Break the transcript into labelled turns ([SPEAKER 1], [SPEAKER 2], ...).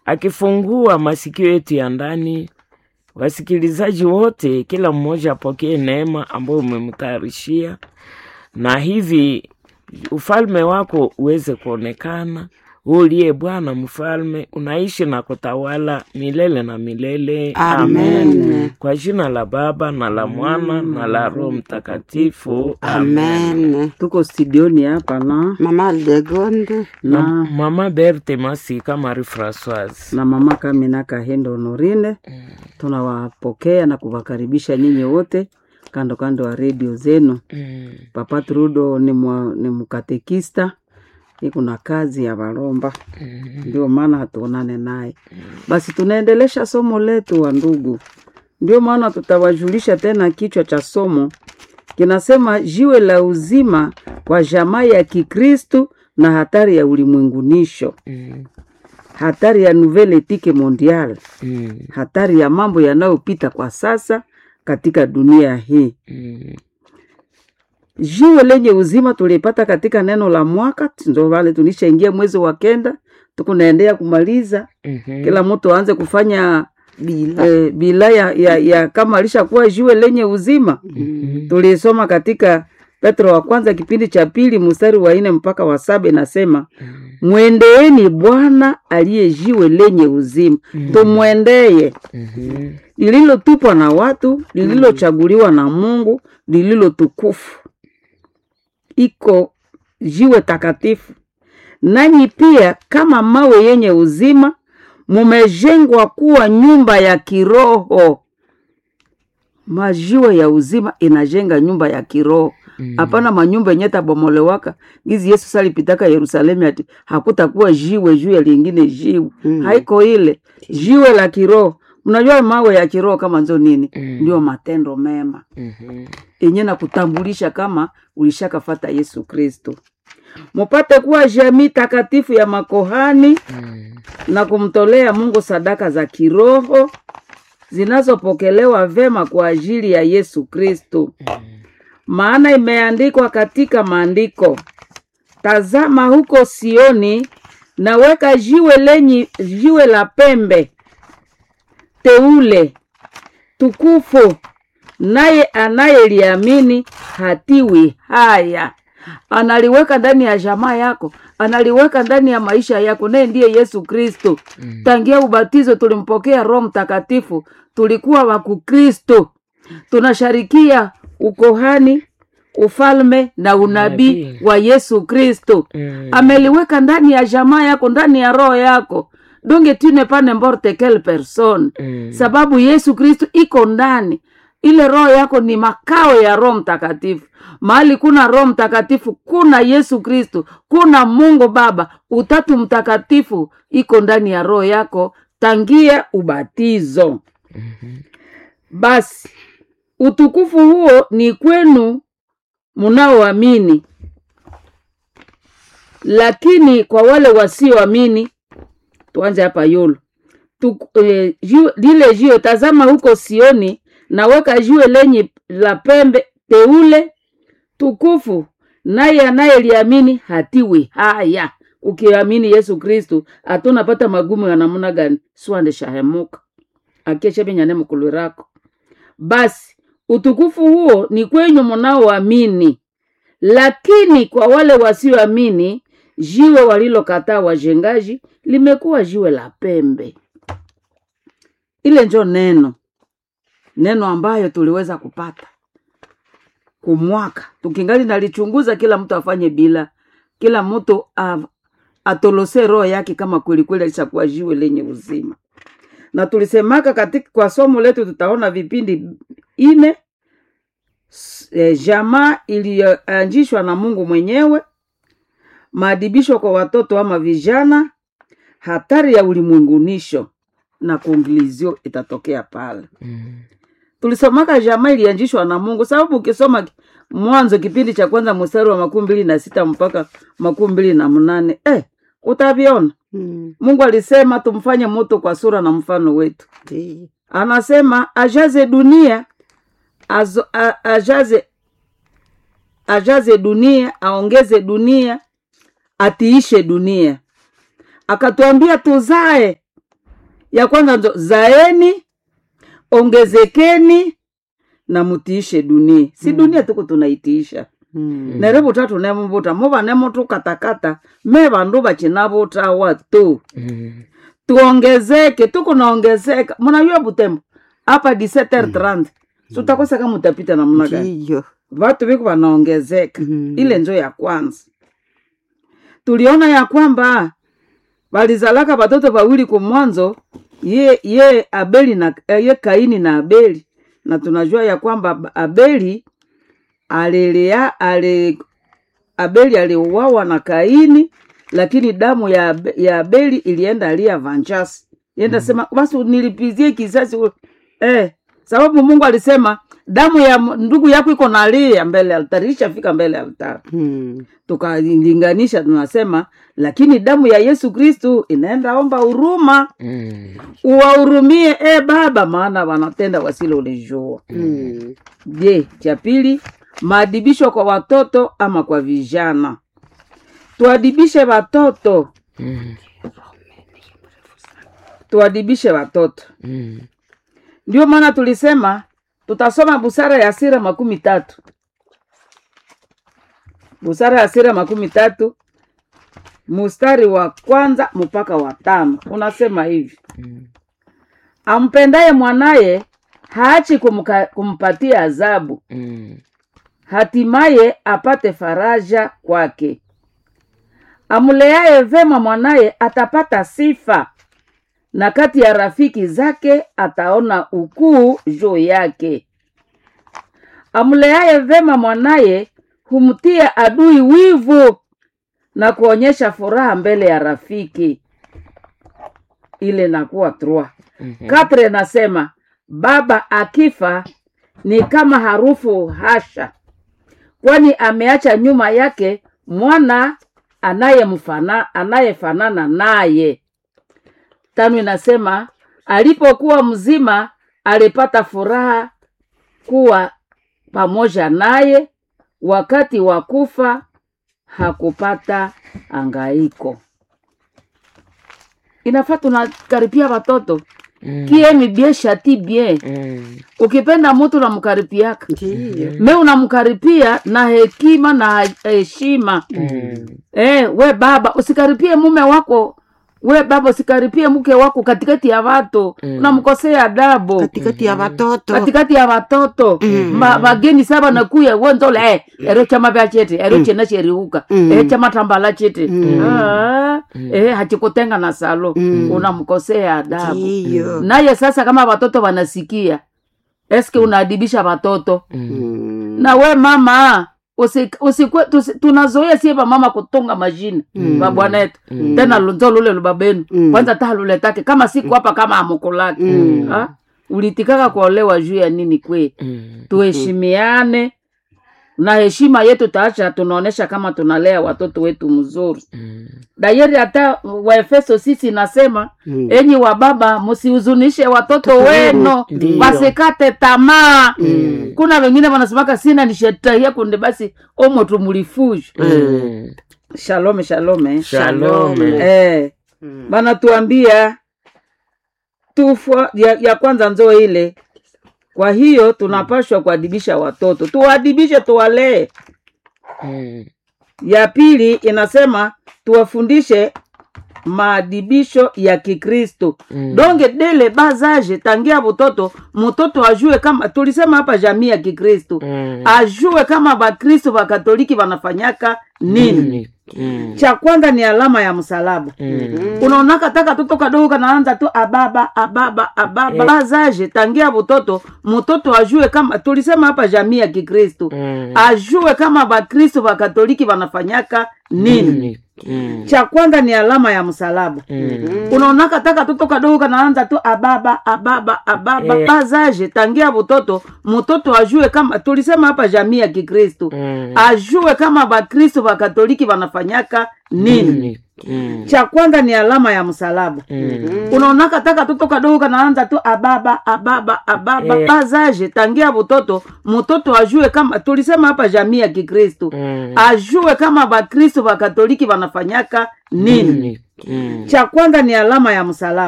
[SPEAKER 1] akifungua masikio yetu ya ndani. Wasikilizaji wote, kila mmoja apokee neema ambayo umemtayarishia, na hivi ufalme wako uweze kuonekana. Wewe uliye Bwana mfalme, unaishi na kutawala milele na milele.
[SPEAKER 2] Amen.
[SPEAKER 1] Kwa jina la Baba na la Mwana na la Roho Mtakatifu.
[SPEAKER 2] Amen.
[SPEAKER 3] tuko studioni hapa na
[SPEAKER 2] Mama Aldegonde.
[SPEAKER 1] Na
[SPEAKER 3] na,
[SPEAKER 1] Mama Berthe Masika Marie Francoise.
[SPEAKER 3] na mama Kamina Kahendo Honorine. Tunawapokea na kuwakaribisha nyinyi wote kando kando ya redio zenu.
[SPEAKER 1] Mm.
[SPEAKER 3] Papa Trudo ni, mwa, ni mkatekista iko na kazi ya Baromba, ndio maana hatuonane naye. Basi tunaendelesha somo letu wa ndugu, ndio maana tutawajulisha tena. Kichwa cha somo kinasema jiwe la uzima kwa jamaa ya Kikristu na hatari ya ulimwengunisho,
[SPEAKER 1] Mm.
[SPEAKER 3] hatari ya nouvelle ethique mondiale,
[SPEAKER 1] Mm.
[SPEAKER 3] hatari ya mambo yanayopita kwa sasa katika dunia hii.
[SPEAKER 1] Mm.
[SPEAKER 3] jiwe lenye uzima tulipata katika neno la mwaka, ndo vale tulishaingia mwezi wa kenda, tukunaendea kumaliza.
[SPEAKER 1] Mhm.
[SPEAKER 3] Kila mtu aanze kufanya
[SPEAKER 2] Bila.
[SPEAKER 3] eh, bila ya, ya, ya kama alishakuwa jiwe lenye uzima.
[SPEAKER 1] Mhm.
[SPEAKER 3] Tulisoma katika Petro wa kwanza kipindi cha pili mstari wa nne mpaka wa saba inasema mwendeeni Bwana aliye jiwe lenye uzima, tumwendeye
[SPEAKER 1] Mhm.
[SPEAKER 3] lililotupwa na watu, lililochaguliwa na Mungu, lililotukufu, iko jiwe takatifu. Nanyi pia kama mawe yenye uzima, mumejengwa kuwa nyumba ya kiroho. Majiwe ya uzima inajenga nyumba ya kiroho hapana manyumba yenye tabomolewaka gizi Yesu salipitaka Yerusalemu ati hakutakuwa jiwe juu ya lingine jiwe
[SPEAKER 2] Mm.
[SPEAKER 3] haiko ile jiwe la kiroho. Mnajua mawe ya kiroho kama nzo nini?
[SPEAKER 1] Mm.
[SPEAKER 3] Ndio matendo mema
[SPEAKER 1] Mhm.
[SPEAKER 3] yenye na kutambulisha kama ulishakafata Yesu Kristo, mupate kuwa jamii takatifu ya makohani
[SPEAKER 1] Mm.
[SPEAKER 3] na kumtolea Mungu sadaka za kiroho zinazopokelewa vema kwa ajili ya Yesu Kristo. Maana imeandikwa katika maandiko, tazama huko Sioni naweka jiwe lenye jiwe la pembe teule tukufu, naye anayeliamini hatiwi haya. Analiweka ndani ya jamaa yako, analiweka ndani ya maisha yako, naye ndiye Yesu Kristo. Tangia ubatizo tulimpokea Roho Mtakatifu, tulikuwa wa Kukristo, tunasharikia ukohani, ufalme na unabii
[SPEAKER 1] Unabii.
[SPEAKER 3] wa Yesu Kristo.
[SPEAKER 1] Mm.
[SPEAKER 3] Ameliweka ndani ya jamaa yako, ndani ya roho yako. donge tu ne pas n'importe quelle personne
[SPEAKER 1] Mm.
[SPEAKER 3] sababu Yesu Kristo iko ndani. Ile roho yako ni makao ya Roho Mtakatifu. Mahali kuna Roho Mtakatifu, kuna Yesu Kristo, kuna Mungu Baba, utatu mtakatifu iko ndani ya roho yako tangia ubatizo. Basi utukufu huo ni kwenu mnaoamini, lakini kwa wale wasioamini, tuanze hapa yolo tu, eh, jiwe- lile jiwe tazama huko Sioni naweka jiwe lenye la pembe teule tukufu, naye anayeliamini hatiwi haya. Ukiamini Yesu Kristu atunapata magumu ya namna gani? swande shahemuka akeshebenyane mukulu rako. Basi utukufu huo ni kwenyu mnaoamini, lakini kwa wale wasioamini, jiwe walilokataa wajengaji limekuwa jiwe la pembe. Ile njo neno neno ambayo tuliweza kupata kumwaka, tukingali nalichunguza, kila mtu afanye bila, kila mtu a- atolose roho yake kama kweli kweli alishakuwa jiwe lenye uzima. Na tulisemaka katika kwa somo letu tutaona vipindi ine s- eh, jamaa iliyoanzishwa na Mungu mwenyewe, maadibisho kwa watoto ama vijana, hatari ya ulimwengunisho na konklusio itatokea pale.
[SPEAKER 1] Mm.
[SPEAKER 3] Tulisomaka jamaa ilianzishwa na Mungu, sababu ukisoma ki- Mwanzo kipindi cha kwanza mstari wa makumi mbili na sita mpaka makumi mbili na mnane eh, utaviona
[SPEAKER 2] Mm,
[SPEAKER 3] Mungu alisema tumfanye mtu kwa sura na mfano wetu.
[SPEAKER 2] ndiyo.
[SPEAKER 3] Anasema ajaze dunia azo, a, ajaze ajaze dunia, aongeze dunia, atiishe dunia. Akatuambia tuzae ya kwanza ndo zaeni ongezekeni na mutiishe dunia si dunia tuku tunaitiisha
[SPEAKER 2] Mm.
[SPEAKER 3] nere vutatu nemuvuta muvane mutu katakata me vandu vachinavutawa tu
[SPEAKER 1] Mm.
[SPEAKER 3] tuongezeke tukunaongezeka munajua butembo apa 17h30 sutakoseka mutapita namna gani
[SPEAKER 2] Ndiyo.
[SPEAKER 3] vatu viku vanaongezeka
[SPEAKER 2] Mm.
[SPEAKER 3] ile njo ya kwanza tuliona ya kwamba walizalaka watoto wawili kumwanzo ye ye abeli na eh, ye kaini na abeli na tunajua ya kwamba abeli alilea ale abeli aliuawa na kaini lakini damu ya, Abe- ya abeli ilienda lia vanjasi ienda sema basi nilipizie kisasi ule." eh, sababu mungu alisema damu ya m- ndugu yako iko nalia mbele ya altari ishafika mbele ya altari
[SPEAKER 2] Mm.
[SPEAKER 3] tukalinganisha tunasema lakini damu ya yesu kristu inaenda omba huruma
[SPEAKER 1] Mm.
[SPEAKER 3] uwahurumie e baba maana wanatenda wasilo ulijua
[SPEAKER 2] Mm.
[SPEAKER 3] je cha pili maadibisho kwa watoto ama kwa vijana tuadibishe watoto
[SPEAKER 1] Mm.
[SPEAKER 3] tuadibishe watoto
[SPEAKER 1] Mm.
[SPEAKER 3] ndio maana tulisema tutasoma busara ya sira makumi tatu busara ya sira makumi tatu mustari wa kwanza mpaka wa tano unasema hivi
[SPEAKER 1] Mm.
[SPEAKER 3] ampendaye mwanaye haachi kumka, kumpatia adhabu
[SPEAKER 1] Mm.
[SPEAKER 3] hatimaye apate faraja kwake amleaye vema mwanaye atapata sifa na kati ya rafiki zake ataona ukuu juu yake amleaye vema mwanaye humtia adui wivu na kuonyesha furaha mbele ya rafiki ile nakuwa trois
[SPEAKER 1] Mhm.
[SPEAKER 3] Katre nasema baba akifa ni kama harufu hasha, kwani ameacha nyuma yake mwana anayemfana anayefanana naye. Tano inasema alipokuwa mzima alipata furaha kuwa pamoja naye, wakati wa kufa hakupata angaiko. Inafaa tunakaribia watoto
[SPEAKER 1] Mm.
[SPEAKER 3] kie mi bien shati bien
[SPEAKER 1] Mm.
[SPEAKER 3] ukipenda mutu unamkaripiaka
[SPEAKER 2] Ndiyo.
[SPEAKER 3] me unamkaripia na hekima na heshima
[SPEAKER 1] Mm.
[SPEAKER 3] eh, we baba usikaripie mume wako we baba usikaripie mke wako katikati ya watu
[SPEAKER 1] Mm.
[SPEAKER 3] unamkosea adabu
[SPEAKER 2] katikati ya watoto
[SPEAKER 3] katikati ya watoto Ma- bageni saba nakuya wonzole eh, ero chama vya chete ero chena cheriuka
[SPEAKER 2] Mm.
[SPEAKER 3] eh, chama tambala chete
[SPEAKER 2] Mm.
[SPEAKER 3] ah, eh, hachikutenga na salo
[SPEAKER 2] Mm.
[SPEAKER 3] unamkosea adabu
[SPEAKER 2] ndiyo
[SPEAKER 3] naye sasa kama watoto wanasikia eske unaadibisha watoto
[SPEAKER 1] Mm.
[SPEAKER 2] Mm.
[SPEAKER 3] na we mama usi, usikwe, tusi, tunazoea sie mama kutunga majina
[SPEAKER 2] Mm.
[SPEAKER 3] babwana yetu
[SPEAKER 1] Mm.
[SPEAKER 3] tena lunzo lule lubabenu
[SPEAKER 2] Mm.
[SPEAKER 3] kwanza ta luletake kama siku hapa kama amukulake
[SPEAKER 2] Mm.
[SPEAKER 3] Ha? ulitikaka kuolewa juu ya nini kwe
[SPEAKER 1] Mm.
[SPEAKER 3] tuheshimiane na heshima yetu taacha tunaonesha kama tunalea watoto wetu mzuri
[SPEAKER 1] Mm.
[SPEAKER 3] dayeri hata waefeso sisi nasema
[SPEAKER 2] Mm.
[SPEAKER 3] enyi wa baba msihuzunishe watoto wenu
[SPEAKER 1] Ndiyo.
[SPEAKER 3] wasikate tamaa
[SPEAKER 2] Mm.
[SPEAKER 3] kuna wengine wanasemaka sina nishetahia kunde basi omo tumulifuju
[SPEAKER 1] Mm.
[SPEAKER 3] shalome shalome
[SPEAKER 1] Shalome.
[SPEAKER 3] eh,
[SPEAKER 2] Mm.
[SPEAKER 3] banatuambia tufwa ya, ya kwanza nzoo ile kwa hiyo tunapashwa kuadibisha watoto tuwaadibishe tuwalee
[SPEAKER 1] Mm.
[SPEAKER 3] ya pili inasema tuwafundishe maadibisho ya kikristo
[SPEAKER 1] Mm.
[SPEAKER 3] donge dele bazaje tangia butoto mtoto ajue kama tulisema hapa jamii ya kikristo
[SPEAKER 1] Mm.
[SPEAKER 3] ajue kama bakristo bakatoliki wanafanyaka nini
[SPEAKER 1] Mm.
[SPEAKER 3] cha kwanza ni alama ya msalaba
[SPEAKER 1] Mm.
[SPEAKER 3] unaonaka taka toto kadogo kanaanza tu ababa ababa ababa
[SPEAKER 1] Eh.
[SPEAKER 3] bazaje tangia butoto mtoto ajue kama tulisema hapa jamii ya kikristo
[SPEAKER 1] Mm.
[SPEAKER 3] ajue kama bakristo bakatoliki wanafanyaka nini
[SPEAKER 1] Mm.
[SPEAKER 3] cha kwanza ni alama ya msalaba
[SPEAKER 1] Mm.
[SPEAKER 3] unaonaka taka toto kadogo kanaanza tu ababa ababa ababa
[SPEAKER 1] Eh.
[SPEAKER 3] bazaje tangia butoto mtoto ajue kama tulisema hapa jamii ya kikristo
[SPEAKER 1] Mm.
[SPEAKER 3] ajue kama bakristo bakatoliki wanafanyaka nini
[SPEAKER 1] Mm.
[SPEAKER 3] cha kwanza ni alama ya msalaba
[SPEAKER 1] Mm.
[SPEAKER 3] unaonaka taka toto kadogo kanaanza tu ababa ababa ababa
[SPEAKER 1] Eh.
[SPEAKER 3] bazaje tangia butoto mtoto ajue kama tulisema hapa jamii ya kikristo
[SPEAKER 1] Mm.
[SPEAKER 3] ajue kama bakristo bakatoliki wanafanyaka nini
[SPEAKER 1] Mm.
[SPEAKER 3] cha kwanza ni alama ya msalaba